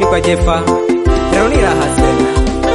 kwa Jefa leo ni raha sana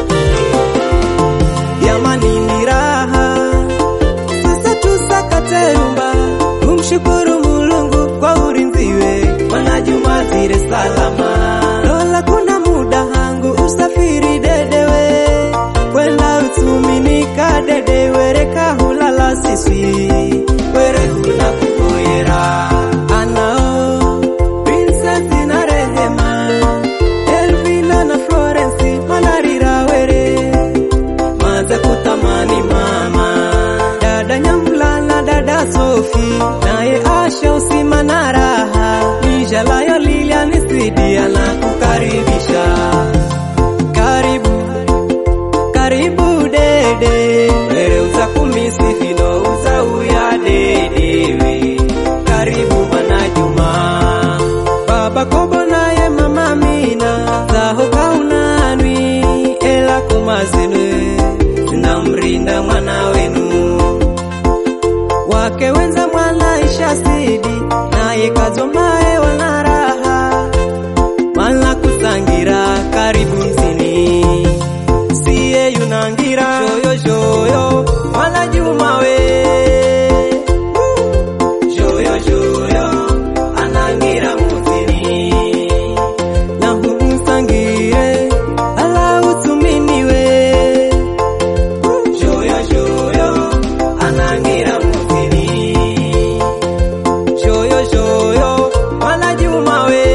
Jamani ni raha sasa, tusakate rumba kumshukuru Mulungu kwa urinziwe Bwana Juma zire salama. Lola kuna muda hangu usafiri dedewe kwenda utuminika dedewe reka hulala siswi were huna kukoyera anao Princess na Rehema Elvina na Florence manarira were maze kutamani mama dada Nyambulala dada Sofi naye Asha usima na raha Nijalayo Lilian Sidia na kukaribisha karibu karibu dede were uza kumisi fino uza uya dedewe karibu mwana Juma baba Kobo naye mama Mina zaho kaunanwi ela kumazinwe zinamrinda mwana wenu wake wenza mwana isha sidi naye kazomae wana raha mala kusangira karibu mzini siye yunangira joyo joyo mala juma we joyo joyo anangira muzini na humusangire ala utuminiwe joyo joyo anangira muzini joyo joyo mala juma we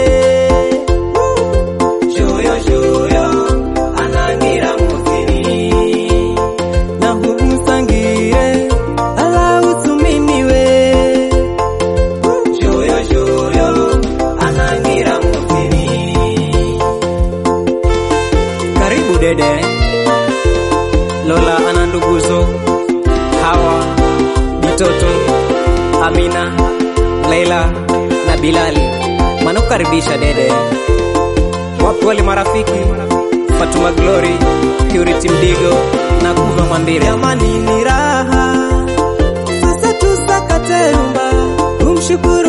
joyo joyo anangira muzini na humusangire ala utuminiwe joyo joyo anangira muzini karibu dede Lola ana nduguzo Hawa Bitoto Amina Laila na Bilali wanakukaribisha dede wapi wale marafiki Fatuma Glory Purity Mdigo na Kuva Mwambire jamani ni raha sasa tusakate rumba kumshukuru